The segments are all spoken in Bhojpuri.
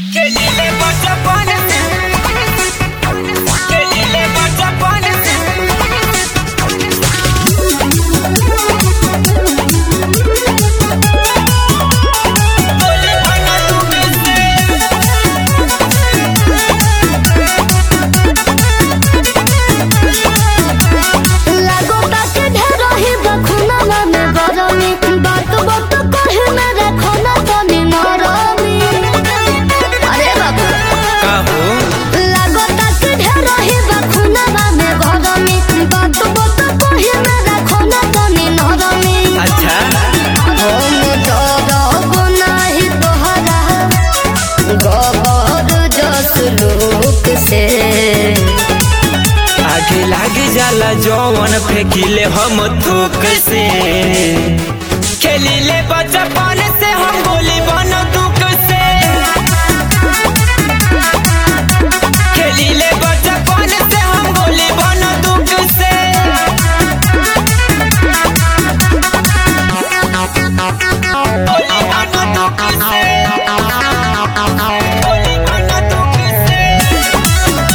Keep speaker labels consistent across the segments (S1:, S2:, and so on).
S1: Kelile bota bonesi. Kelile bota bonesi. Ole bana tu
S2: लागो ताके ढेरही बखुनवा में गरमी बात बात कहे में रखो ना तनी नरमी अरे बाबू
S1: का हो
S2: लागो ताके ढेरही बखुनवा में गरमी बात बात कहे में रखो ना तनी नरमी
S1: अच्छा
S2: हम डरब नाही तोहरा गबर जस लोक से
S1: आगे लागे जाला जौवन फेंकिले हम थूक से खेलिले बचपन से हम गोली बन दुख से खेलिले बचपन से हम गोली बन दुख से गोली बन दुख से गोली बन दुख से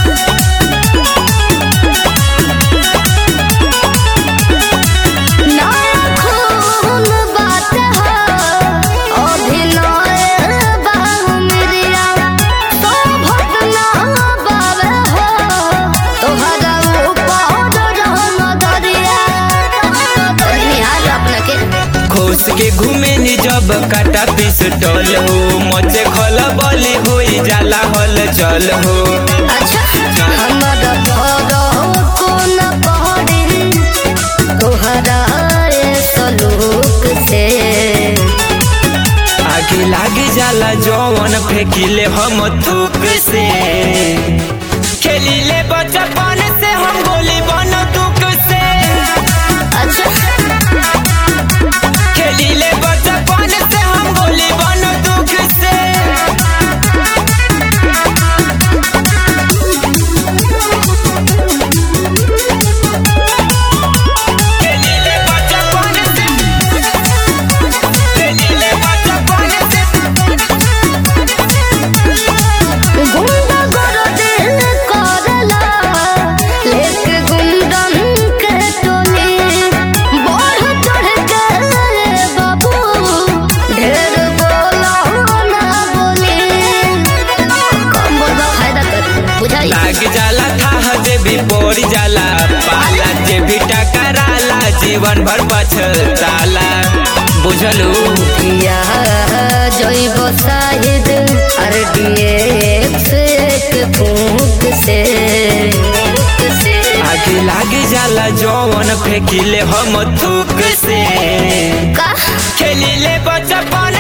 S2: ना खून बात है अभिनय बाहुमरिया तो भटना बावे हो तोहरा ऊपर रहम दरिया निहार अपना के
S1: खोस के घूमे नी जब काटा पिस्टल हो मचे खल बली होई जाला हल चल हो
S2: अच्छा हमारा भरो को न पहरी तोहरा ए सलूक से
S1: आगे लागे जाला जौवन फेंकिले हम थूक से खेलिले बचपन से हम गोली बन दुख से
S2: अच्छा
S1: खेलिले बचपन से हम गोली बन दुख से खेलिले बचपन से खेलिले बचपन से
S2: गुंडा कर दिल करला लेके गुंडन के टोली बढ़ चढ़ के रे बाबू ढेर बोला ना बोली कम बोलबा फायदा कर बुझाई
S1: लाग जाला था जे भी पड़ जाला पाला जे भी टकराला जीवन भर पछताला बुझलू
S2: या जैब शाहिद आर डी एक्स एक फूक से
S1: आगे लागे जाला जौवन फेंकिले हम थूक से
S2: का
S1: खेलिले बचपन